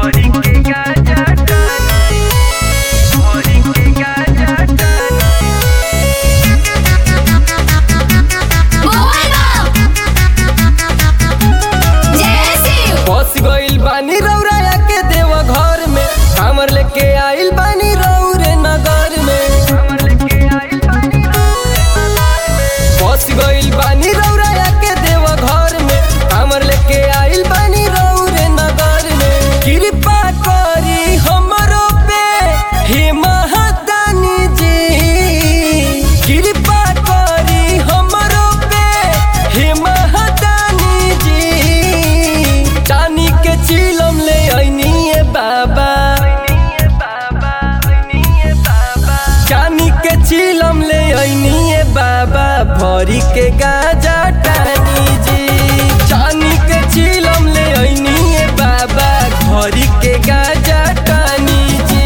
फंस गइल बानी रौराया के देव घर में हमर लेके आइल बानी रौरे नगर में फंस गइल बानी रौराया के देव घर में हमर लेके आइल बानी रौरे नगर में कृपा करी हमरो पे हे महादानी जी कृपा करी हमरो पे हे महादानी जी चानी के चिलम ले ऐनी ए बाबा चानी के चिलम ले ऐनी ए बाबा भरी के गाजा टानी जी चानी के चिलम ले ऐनी ए बाबा भरी के गाजा टानी जी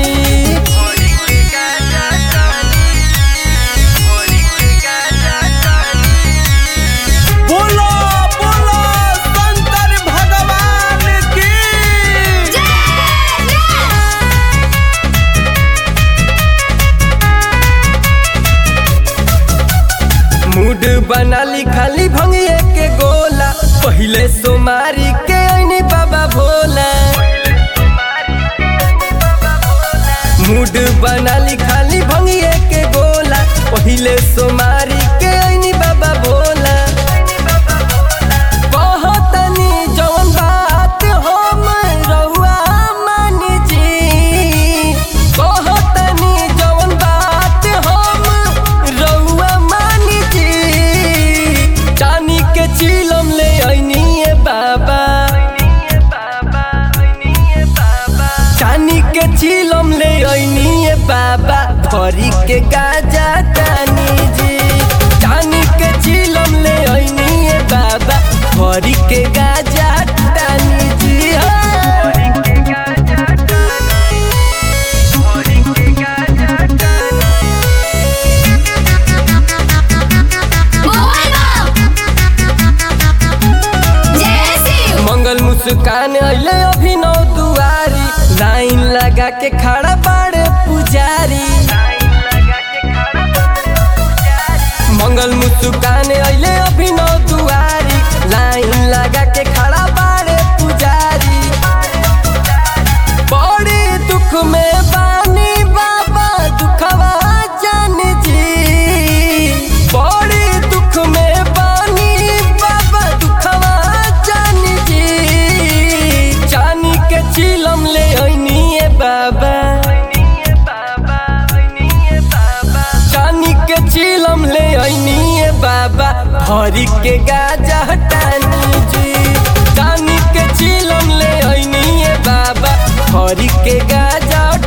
बोलो बोलो शंकर भगवान की मूड बनाली खाली भंगिए के गोला पहिले सोमारी के ऐनी बाबा भोला मूड बनाली खाली भंगिए के गोला पहिले सोमारी के ऐनी बाबा भोला कहतनी जवन बात हम रउआ मानी जी कहतनी जवन बात हम रउआ मानी जी चानी के चिलम ले ऐनी ए बाबा चानी के चिलम ले ऐनी ए बाबा भरी के गाजा टानी जी चानी के चिलम ले ऐनी ए बाबा भरी के गाजा टानी जी हाँ। मंगल मुस्कान अइले अभिनव दुआरी लाइन लगा के खड़ा बाड़े पुजारी मंगल मुस्कान अइले अभिनव दुआरी लाइन लगा के खड़ा बाड़े पुजारी बड़े दुख में बानी बाबा दुखवा जान जी बड़े दुख में बानी बाबा दुखवा जान जी चानी के चिलम ले ऐनी ए बाबा चानी के चिलम ले ऐनी ए बाबा हरी के गाजा टानी जी चानी के चिलम ले ऐनी ए बाबा हरी के गाजा